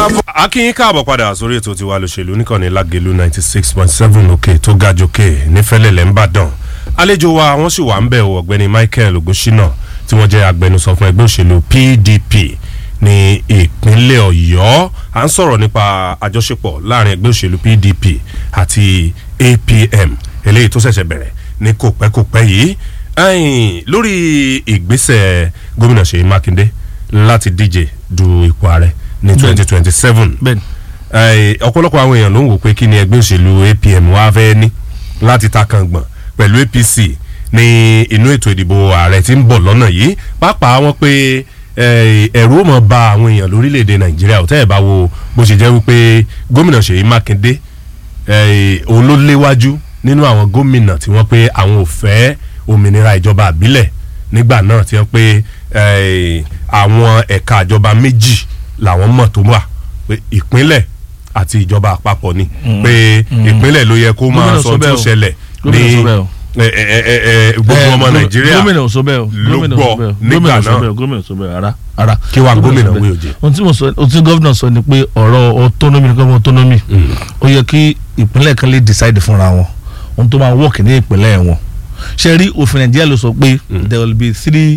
akínyín káàbọ̀ padà sórí ètò tiwa lòṣèlú níkànnì lágẹ̀lú ninety six point seven òkè tó ga jòkè nífẹ̀lẹ́lẹ̀ ńbàdàn àlejò wa wọ́n sì wà ń bẹ̀ o ọ̀gbẹ́ni michael ogunṣínà tí wọ́n jẹ́ agbẹnusọ fún ẹgbẹ́ òṣèlú pdp ní ìpínlẹ̀ ọ̀yọ́ à ń sọ̀rọ̀ nípa àjọṣepọ̀ láàrin ẹgbẹ́ òṣèlú pdp àti apm eléyìí tó ṣẹ̀ṣẹ̀ bẹ̀rẹ̀ ní kòpẹ́kòpẹ́ yìí ẹ̀yìn lórí ìgbésẹ̀ gómìnà ṣèyí mákindé láti díje du ipò ààrẹ ní twenty twenty seven bẹ́ẹ̀ni ọ̀pọ̀lọpọ̀ àwọn èèyàn ló ń wò pé kí ni ẹgbẹ́ òṣèlú apm wá fẹ́ ní láti ta kàngbọ̀n pẹ̀lú apc ní inú ètò ìdìbò ààrẹ tí ń bọ̀ lọ́nà yìí pàápàá wọn pé ẹ̀rù ó mọ̀ ba àwọn èèyàn lórílẹ̀‐èdè nàìjíríà ò tẹ́ ẹ̀ bá wo bó ṣe jẹ́ wípé gómìnà ṣèyí mákindé òun ló léwájú nínú àwọn gómìnà tí wọ́n pé àwọn ò fẹ́ òmìnira ìjọba àbílẹ̀ nígbà náà tí wọ́n pé àwọn ẹ̀ka ìjọba méjì làwọn mọ̀ tó wà pé ìpínlẹ̀ àti ìjọba àpapọ̀ ni pé ìpínlẹ̀ ló yẹ kó máa sọ tó ṣẹlẹ̀ ní gbogbo ọmọ nàìjíríà gómìnà ò sọ bẹ́ẹ̀ o ló gómìnà gbọ́ ò sọ bẹ́ẹ̀ o nígbà gómìnà ò sọ náà. bẹ́ẹ̀ o gómìnà ò sọ bẹ́ẹ̀ ara ara. Kí wàá gómìnà ò sọ wí bẹ́ẹ̀. òjé? ohun tí mo sọ ohun tí gómìnà sọ ni pé ọ̀rọ̀ autonomy ni gómìnà autonomy ó yẹ kí ìpínlẹ̀ kan lè decide fúnra wọn ohun tó máa work ní ìpínlẹ̀ wọn ṣe rí òfin nàìjíríà ló sọ pé there will be three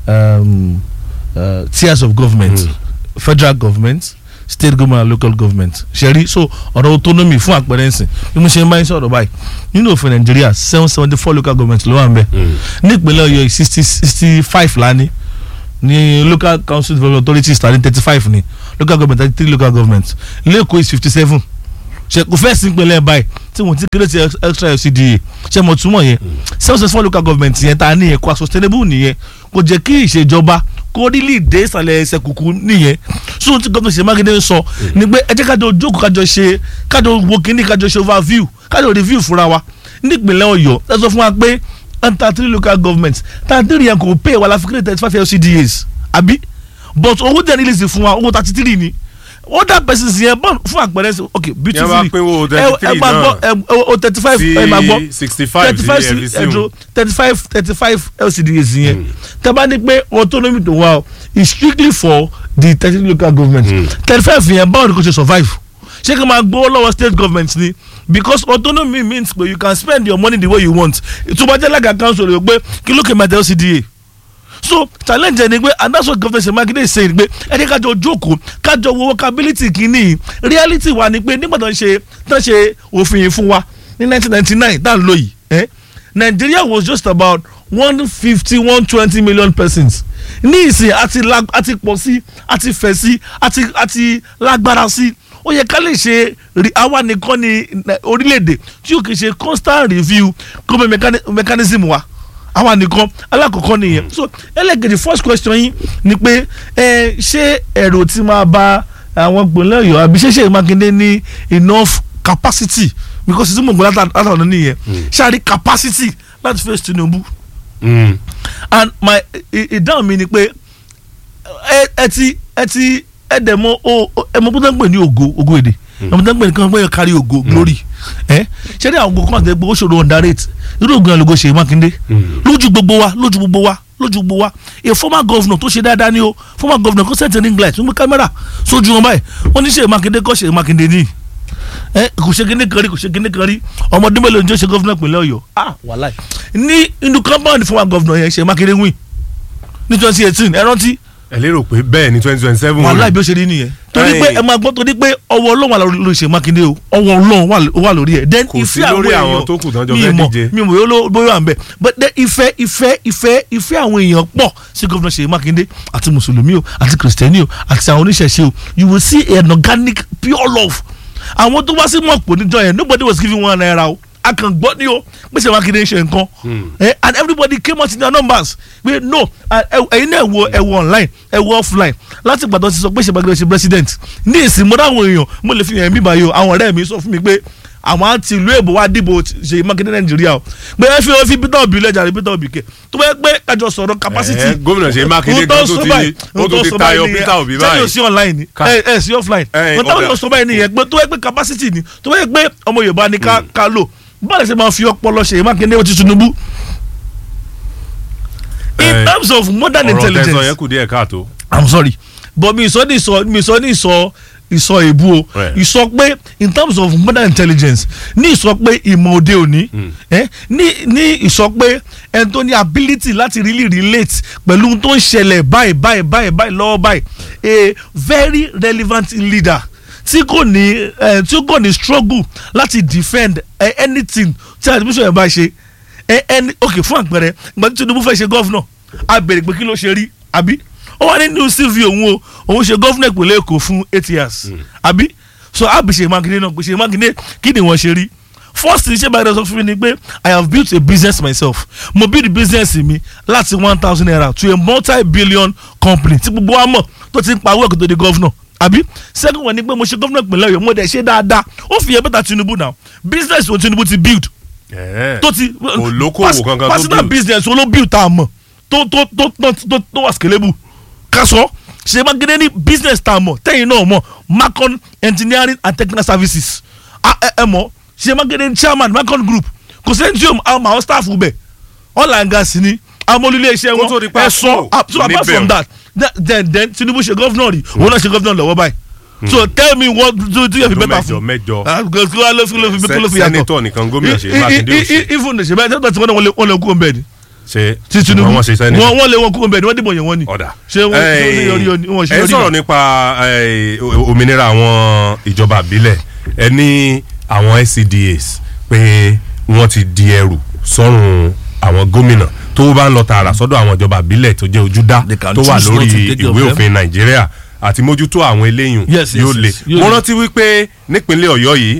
um, uh, tiers of government federal government state government and local government ṣe rí so ọ̀rọ̀ autonomy fún àpẹẹrẹ ǹsìn bí mo ṣe ń bá yín sọ̀rọ̀ báyìí nínú òfin nàìjíríà seven seventy four local government ló wà ń bẹ̀ ní ìpínlẹ̀ ọ̀yọ́ sixty sixty five lání ní local council development authorities tàbí thirty five ní local government thirty three local government lẹ́kọ̀ọ́ is fifty seven ṣe kò fẹ́ sí ìpínlẹ̀ báyìí tí wọ́n ti kéré ti extra LCDA ṣe mo túmọ̀ yẹn seven seven four local government yẹn ta nìyẹn kó a sustainable nìyẹn kò jẹ́ kí ìṣèjọba kó rílì dé ìsàlẹ̀ ẹsẹ̀ kùkù nìyẹn so tí gómìnà ṣe mákindé ń sọ ni pé ẹ jẹ́ kájọ jókòó kájọ ṣe kájọ wo kínní kájọ ṣe overview kájọ review fúnra wa nípìnlẹ̀ ọ̀yọ́ ẹ sọ fún wa pé thirty three local government thirty three yẹn kò pay wa la fi kéde thirty five LCDAs àbí but owó dẹ̀ nílẹ̀ sí fún wa owó thirty three ni other persons yẹn bọ́n fún àpẹẹrẹ sí ok beautifully Yẹn bá pínwó 33 ẹ ẹ máa náà gbọ́ ẹ o thirty five ẹ máa gbọ́ sí sixty five sí thirty ẹ̀rí sí ẹ̀dùn thirty five thirty five LCDs yẹn tẹ́ bá ní pé autonomy tó wà o is strictly for the thirty local government thirty five yẹn báwo ni kò ṣe survive ṣé kí n máa gbowó lọ́wọ́ state government ni because autonomy means pé you can spend your money the way you want ìtúbọ̀jẹ́ lága council rẹ̀ pé kí ló kè máa tẹ LCDA so challenge ẹni pé and that's what governor Seyi Makinde say pé ẹni kájọ jókòó kájọ wo workability kìíní reality wa ni pé nígbà tó ń ṣe tó ń ṣe òfin yìí fún wa ní nineteen ninety nine tá à ń lò yìí eh? Nigeria was just about one fifty one twenty million persons ní ìsìn àti lag àti pọ̀ sí àti fẹ̀ sí àti àti lágbára sí ó yẹ ká lè ṣe rí àwa nìkan ní eh, orílẹ̀-èdè tí yóò kì í ṣe constant review government mechani- mechanism wa àwa nìkan alákọ̀ọ́kọ́ nìyẹn so ẹlẹ́gẹ̀dẹ̀ first question yín ni pé ẹ ṣé ẹ̀rọ tí máa bá àwọn gbòǹlẹ̀ ọ̀yọ́ àbí ṣé Ṣèyí Mákindé ní enough capacity because tí mo gbọ́ látàwọn nìyẹn ṣáàrí capacity láti face Tinubu Mm. and my ì- ìdáhùn mi ni pé ẹ ẹ ti ẹ ti ẹ dẹ̀ mọ o o- ẹ mọ bó tẹ́ ń pè ní ògo ògo èdè ẹ mọ tẹ́ ń pè ní kí wọ́n pè ní kárí ògo glory ẹ ṣé ní àwọn ògo kan àti ẹgbẹ́ òṣèlú underrate irú ògùn ẹ̀ lógo Ṣèyí Mákindé lójú gbogbo wa lójú gbogbo wa lójú gbogbo wa a former governor tó ṣe dáadáa ni o former governor kó sẹ́ǹtì ní english wọ́n gbé kámẹ́rà sójú wọn báyìí wọ́n ní Ṣèyí Mákindé kọ́ Ṣèyí Mákindé ní ẹ kò ṣe kíní kan rí kò ṣe kíní kan rí ọmọdé mélòó ní ó ṣe gọ́fúnà ìpínlẹ̀ Ọ̀yọ́ ah wàláì ní inú compound former governor yẹn Ṣèyí Mákindé win ní twenty eighteen ẹ rántí ẹ lérò pé bẹ́ẹ̀ ni twenty twenty seven wàláì bí ó ṣe rí nìyẹn torí pé ẹ máa gbọ́ torí pé ọwọ́ Ọlọ́run wà lórí Ṣèyí Mákindé o ọwọ́ Ọlọ́run wà- wà lórí ẹ̀ then Kò sí ìfẹ́ lórí àwọn àwọn èèyàn tó kù tán jọ mi fẹ́ mọ̀ díje. mi mọ̀ bóyá ló- bóyá wà ń bẹ̀ but then ìfẹ́ ìfẹ́ ìfẹ́ ìfẹ́ àwọn èèyàn pọ̀ sí gọ́fúnà Ṣèyí Mákindé àti mùsùlùmí o àti kìrìsìtẹ́nì o àti àwọn oníṣẹ̀ṣe o you will see an organic pure love àwọn tó wá sí mọ̀pọ̀ níjọ yẹn nobody was giving one naira o a kàn gbọ́ ní o pé Ṣèyí Mákindé ń ṣe nǹkan Eh, and everybody came out in their numbers pé no ah, ẹ- ẹ̀yin náà ẹ wo ẹ wo online ẹ wo offline láti gbàdán ti sọ pé Ṣèyí Mákindé ṣe president ní ìsìn mo dáhùn èèyàn mo lè fi hàn mí báyìí o àwọn ọ̀rẹ́ mi sọ fún mi pé àwọn àti ìlú èbó wa dìbò Ṣèyí Mákindé Nàìjíríà o pé ẹ fi ẹ fi Peter Obi lẹ́jà rẹ Peter Obi kẹ tó bá yẹ pé kájọ sọ̀rọ̀ capacity Eh, gómìnà Ṣèyí Mákindé ohun tó gan sọ tó ti- báyìí, ó ohun tó tó ti sọ tayọ báyìí Peter Obi nìyẹn. báyìí. sẹ́yìn ò sí online ni Ká- ẹ ẹ sí offline Eh, ohun táwọn ọ̀gá. yóò sọ báyìí nìyẹn pé tó yẹ pé capacity ni tó yẹ pé ọmọ Yorùbá ni ká ká lò báyìí ṣe máa fi ọpọlọ Ṣèyí Mákindé ó ti Tinubu in Eh, terms of modern ọ̀rọ̀ tẹ̀sán intelligence yẹn kù díẹ̀ káàtó. i'm sorry but mi sọ ní sọ mi sọ ní sọ ìsọ èbú o Right. ìsọ pé in terms of modern intelligence ní ìsọ pé ìmọ̀ òde òní eh, ní ní ìsọ pé ẹni tó ní ability láti really relate pẹ̀lú ohun tó ń ṣẹlẹ̀ báyìí báyìí báyìí báyìí lọ́wọ́ báyìí a very relevant leader tí kò ní eh, tí kò ní struggle láti defend eh, anything tí administration yẹn bá ṣe eh, any ok fún àpẹẹrẹ ìgbà tí Tinubu fẹ́ ṣe gọ́vnọ̀ a béèrè pé kí ló ṣe rí àbí ó wà nínú cv òun o òun ṣe gọ́vnọ̀ ìpínlẹ̀ Èkó fún eight years àbí so àbí Ṣèyí Mákindé náà pé Ṣèyí Mákindé kí ni wọ́n ṣe rí first thing ṣé báyìí sọ fún mi ni pé I have built a business myself mo build business mi láti one thousand naira to a multi-billion company tí gbogbo wa mọ̀ tó ti ń pa owó ẹ̀kọ́ tó di gọ́vnọ̀ àbí second one ni pé mo ṣe gọ́vnọ̀ ìpínlẹ̀ Ọ̀yọ́ mo dẹ̀ ṣe dáadáa ó fi yẹ bẹ́tà Tinubu now business wo Tinubu ti build Ẹ̀ẹ́. tó ti Olókòwò pers- kankan tó personal build. business wo ló build tá a mọ̀ tó tó tó tó tó tó wà scalable kásọ ṣe Mákindé ní business tá a mọ̀ tẹ́yìn náà mọ̀ Macon engineering and technical services a ẹ ẹ mọ̀ ṣe Mákindé ní chairman Macon group kò sẹ́ni tí yóò àwọn àwọn staff bẹ̀ oil and gas ni amólúlé iṣẹ́ Kó tó di wọn pa ẹ sọ kúrò so apart níbẹ̀ from o. that that- then then Tinubu ṣe governor rí òun náà ṣe governor lọ́wọ́ báyìí so tell me what do do you have Ọdún better mẹ́jọ fún mẹ́jọ ah kí ló fi kí ló fi kí ló fi yàtọ̀ sẹ́nitọ̀ nìkan gómìnà ṣe I- I- Mákindé ò ṣe I- I- even ṣe bẹ́ẹ̀ tẹ́tọ̀ tí wọ́n lè wọ́n lè kú ọ̀nbẹ ni ṣe ti Tinubu wọ́n ṣe sẹ́nitọ̀ wọ́n wọ́n lè wọ́n kú ọ̀nbẹ ni wọ́n dìbò yẹn wọ́n ni ọ̀dà ṣé wọ́n ṣé wọ́n ṣe yọrí yọrí wọ́n ṣe ẹ yọrí sọ̀rọ̀ yọrí. nípa eh, o- òmìnira àwọn ìjọba àbílẹ̀ ẹ ní àwọn SCDAs pé wọ́n ti di ẹrù sọ́rùn àwọn gómìnà tó bá ń lọ tààrà sọ́dọ̀ àwọn ìjọba àbílẹ̀ tó jẹ́ ojúdá They can tó wà choose not lórí to take care of ìwé them. òfin Nàìjíríà àti mójútó àwọn eléyìn Yes, yes, yóò le yes, yóò mo le. rántí wípé nípínlẹ̀ Ọ̀yọ́ yìí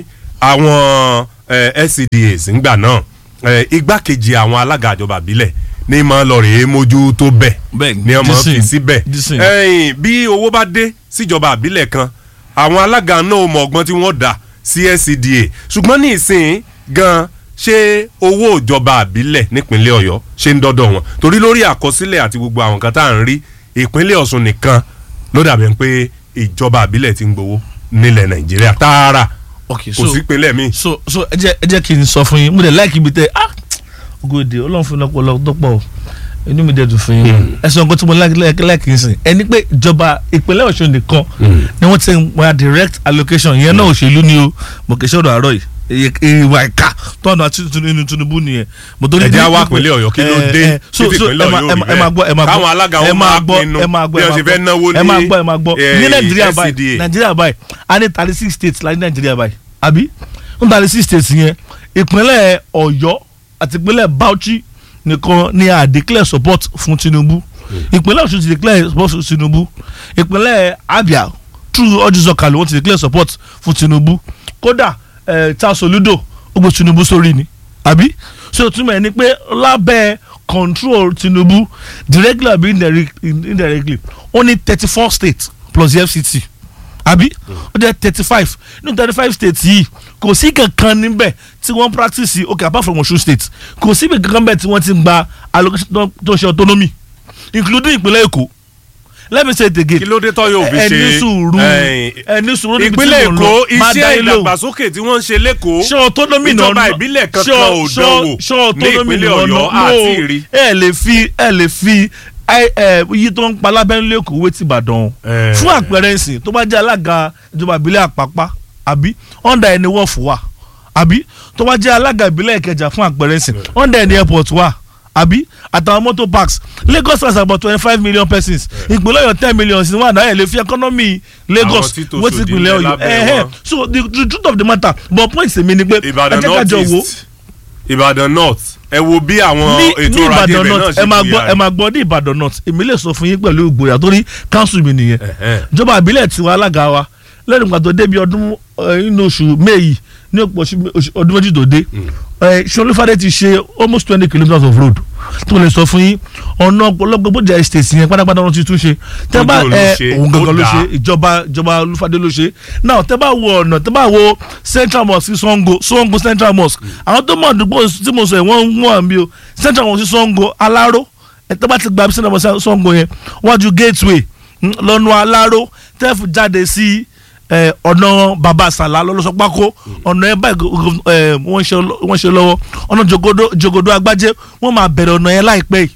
àwọn eh, SCDAs ńgbà náà eh, igbákejì àwọn alága ìjọba àbílẹ̀ ní máa lọ rèé mójútó bẹ́ẹ̀ Bẹ́ẹ̀ ní ọmọ dísìn, fi síbẹ̀ dísìn. ẹ̀yìn bí owó bá dé síjọba àbílẹ̀ kan àwọn alága náà mọ ọgbọ́n tí wọ́n dà sí SCDA ṣùgbọ́n ní ìsìn gan ṣé owó ìjọba àbílẹ̀ nípínlẹ̀ Ọ̀yọ́ ṣe ń dọ́dọ̀ wọn torí lórí àkọsílẹ̀ àti gbogbo àwọn kan tá à ń rí ìpínlẹ̀ Ọ̀ṣun nìkan ló dàbí pé ìjọba àbílẹ̀ ti ń gbowó nílẹ̀ Nàìjíríà tààrà okay kò so sí ìpínlẹ̀ míì. so so ẹ jẹ́ ẹ jẹ́ kí n sọ fún yín mo dẹ̀ láìkí ibi tẹ ah ogode Ọlọ́run fún ọlọpọ ọlọpọ tó pọ̀ o inú mi dẹ̀ dùn fún yín ẹ sọ nǹkan tí mo láìkí láìkí sìn ẹni pé ìjọba ìpínlẹ̀ Ọ̀ṣun nìkan ni wọ́n ti ń wá direct allocation ìyẹn náà òṣèlú ni o mo kì í ṣọ̀rọ̀ àárọ̀ yìí Iye- ìwà ìka tọ́nà àti inú Tinubu nìyẹn. mo torí ẹ jẹ́ ní- wá ìpínlẹ̀ Ọ̀yọ́ kí ló Eh, dé eh, so- títí so ìpínlẹ̀ ẹ máa- Ọ̀yọ́ ẹ máa- ẹ máa gbọ́ ẹ máa gbọ́ káwọn alága ẹ wọn máa máa gbọ́ pinnu ẹ máa gbọ́ bí ẹ wọ́n ṣe máa fẹ́ náwó gbọ́ ẹ máa ní, gbọ́ ẹ máa gbọ́ eh, ní Nàìjíríà SCDA. báyìí Nàìjíríà báyìí a ní thirty six states la ní Nàìjíríà báyìí àbí ní thirty six states yẹn ìpínlẹ̀ Ọ̀yọ́ àti ìpínlẹ̀ Bauchi nìkan ni a declare support fún Tinubu ìpínlẹ̀ Ọ̀ṣun ti declare support fún Tinubu ìpínlẹ̀ Abia through ọdún sọ̀kalẹ̀ wọ́n ti declare support fún Tinubu kódà eh, Charles Soludo ó gbé Tinubu sórí ni àbí so túmọ̀ ẹni pé lábẹ́ control Tinubu directly àbí indirect- indirectly ó ní thirty four states plus the FCT àbí ó jẹ́ thirty five nínú thirty five states yìí kò sí kankan níbẹ̀ tí wọ́n practice okay apart from Ọ̀ṣun state kò sí kankan níbẹ̀ tí wọ́n ti gba allocation tó- tó ṣe autonomy including ìpínlẹ̀ Èkó let me say it again kí ló dé tọ́ yóò fi ṣe ẹni sùúrù eh, ẹni sùúrù níbi tí ìpínlẹ̀ mò ń Èkó lọ máa dá iṣẹ́ yín lóhùn ìdàgbàsókè tí wọ́n ń ṣe lẹ́kọ̀ọ́ ṣé autonomy náà ìjọba ìbílẹ̀ kankan ò dánwò ní ìpínlẹ̀ Ọ̀yọ́ àti ìrí. ẹ lè fi ẹ lè fi ẹ- ẹ, iye tó ń pa lábẹ́nulé Èkó wé ti Ìbàdàn Eh. fún àpẹẹrẹ ìsìn tó bá jẹ́ alága ìjọba ìbílẹ̀ Àpápá àbí under ẹni wọ́ọ̀fù wà àbí tó bá jẹ́ alága ìbílẹ̀ Ìkẹjà fún àpẹẹrẹ ìsìn under ẹni airport wà àbí àtàwọn motor parks Lagos has about twenty five million persons ìpínlẹ̀ Ọ̀yọ́ ten million sí wọn àná ẹ̀ lè fi economy Lagos Àwọn tí tòṣì wé ti òdì ìpínlẹ̀ ń bẹ Ọ̀yọ́ lábẹ́ ẹ̀hẹ́ wọn. so the, the truth of the matter but point mi ni pé Ìbàdàn ẹ jẹ́ ká North jọ wo East Ìbàdàn North ẹ wo bí àwọn ní ètò ní ọrọ̀ ajé Ìbàdàn ibẹ̀ náà north ṣe ẹ máa kú gbọ́ yára. ẹ máa gbọ́ ní Ìbàdàn north èmi lè sọ fún yín pẹ̀lú ìgboyà torí council mi nìyẹn Ẹ̀hẹ́n. ìjọba àbílẹ̀ tiwa alága wa lẹ́nu ìgbà tó débi ọdún eh, inú oṣù May ní òpó oṣù- oṣù- ọdún méjì tó dé Ṣolúfadé ti ṣe almost twenty kilometres of road tí mo lè sọ fún yín ọ̀nà ọ̀pọ̀lọpọ̀ bó jẹ́ estate yẹn pátápátá wọn ti tún ṣe tẹ́ bá Ojú òun ló ẹ ṣe, òun gangan ó ló dáa. ṣe ìjọba ìjọba Olúfadé ló ṣe now tẹ́ bá wo ọ̀nà tẹ́ bá wo Central Mosque sí Sango Sango Central Mosque àwọn tó mọ̀ àdúgbò tí mo sọ yẹn wọ́n ń wọ̀n mi o Central Mosque sí Sango Aláró ẹ tẹ́ bá ti gba Central Mosque sí Sango yẹn wájú gateway mm, lọ́nà Aláró tẹ́fù jáde sí eh, ọ̀nà baba sàlá lọ́lọ́sọpákó ọ̀nà ẹ̀ báyìí go- go- eh, wọ́n ṣe lọ- wọ́n ṣe lọ́wọ́ ọ̀nà jogodo jogodo agbájé wọ́n máa bẹ̀rẹ̀ ọ̀nà yẹn láìpẹ́ yìí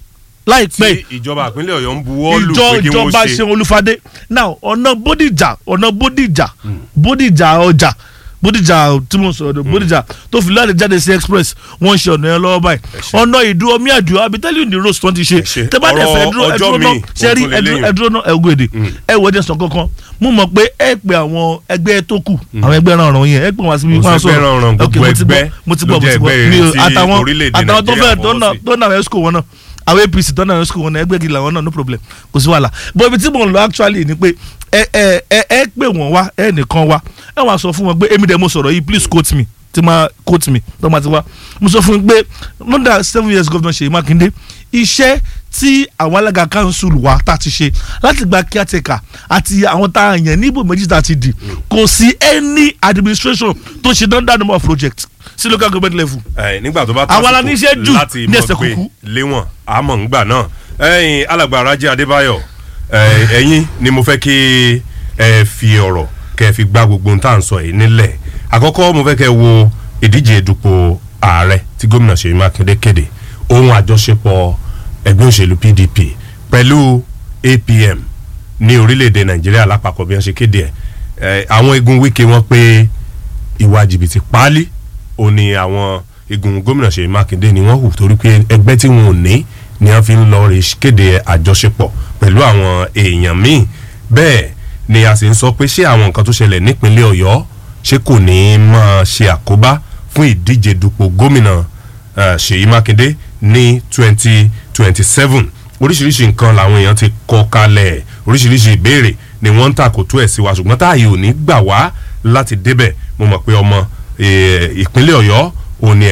láìpẹ́ tí ìjọba ìpínlẹ̀ ọ̀yọ́ ń buwọ́ lù ìjọ pé kí wọ́n ìjọba ṣe ṣe olúfadé now ọ̀nà bódìjà ọ̀nà bódìjà bódìjà ọjà bódìjà tí mo sọ̀rọ̀ bódìjà tó fi láti jáde sí express wọ́n ń ṣe ọ̀nà yẹn lọ́wọ́ báyìí ṣé. ọ̀nà ìdú omi àjò abitẹ́lì ní rose twenty ṣe ṣé. tẹ́ bá dẹ̀ fẹ́ Ọ̀rọ̀ dúró ẹ ọjọ́ dúró náà míì, ṣe rí ó tún lè ẹ dúró- léyìn. ẹ dúró náà ẹ wò èdè ẹ wò ẹ jẹ́ sọ kankan mo mọ̀ pé ẹ pe àwọn ẹgbẹ́ tó kù àwọn ẹgbẹ́ ránran yẹn ẹ pè wọ́n síbi Kò wọ́n á sẹ́gbẹ́ ránran, Ok, gbogbo mo ti gbọ́, ẹgbẹ́ mo ti ló gbọ́ mo jẹ́ ti gbọ́ ẹgbẹ́ mi ò- tí àtàwọn orílẹ̀-èdè àtàwọn tó Nàìjíríà fẹ́ tó fọwọ́ náà sí. tó náà ẹ̀sùkò wọn náà àwọn apc tó náà ẹ̀sùkò wọn náà ẹgbẹ́ gidi làwọn náà no problem kò sí wàhálà but ibi tí mò ń lọ actually ni pé ẹ ẹ ẹ ẹ pè wọ́n wá ẹ nìkan wá ẹ wàá sọ fún wọn pé èmi dẹ̀ mo sọ̀rọ̀ yìí please quote me tí máa quote me tó máa ti wá mo sọ fún un pé more than seven years governor Ṣèyí Mákindé iṣẹ́ tí àwọn alága council wa tá a ti ṣe láti gba caretaker àti àwọn tá a yàn níbo méjì tá a ti dì kò sí any administration tó ṣe dandan number of project sí local government level ẹ nígbà tó bá Àwọn aláníṣẹ́ jù láti ní mọ̀ ẹsẹ̀ pé kúkú. léwọ̀n àmọ́ ńgbà náà ẹ̀yin alàgbà Rájí Adébáyọ̀ ẹ, ẹ̀yin ni mo fẹ́ kí ẹ fi ọ̀rọ̀ kẹ́ fi gbá gbogbo ohun tá à ń sọ yìí nílẹ̀ àkọ́kọ́ mo fẹ́ kẹ́ wo ìdíje dupò ààrẹ tí gómìnà Ṣèyí Mákindé kéde ohun àjọṣepọ̀ ẹgbẹ́ òṣèlú PDP pẹ̀lú APM ní orílẹ̀-èdè Nàìjíríà lápapọ̀ bí wọ́n ṣe kéde ẹ̀ ẹ̀ àwọn igun Wike wọ́n pé ìwà jìbìtì páálí ó ní àwọn igun gómìnà Ṣèyí Mákindé ni wọ́n hù torí pé ẹgbẹ́ tí wọn ò ní ni wọ́n fi ń lọ rè kéde àjọṣepọ̀ pẹ̀lú àwọn èèyàn míì bẹ́ẹ̀ ni a sì ń sọ pé ṣé àwọn nǹkan tó ṣẹlẹ̀ nípínlẹ̀ Ọ̀yọ́ ṣé kò ní í máa ṣe àkóbá fún ìdíje dupò gómìnà eh, Ṣèyí Mákindé ní twenty twenty seven oríṣiríṣi nǹkan làwọn èèyàn ti kọ kalẹ̀ oríṣiríṣi ìbéèrè ni wọ́n ń tàkótó ẹ̀ sí wa ṣùgbọ́n táàyè ò ní gbà wá láti débẹ̀ mo mọ̀ pé ọmọ eh, ìpínlẹ̀ Ọ̀yọ́ òní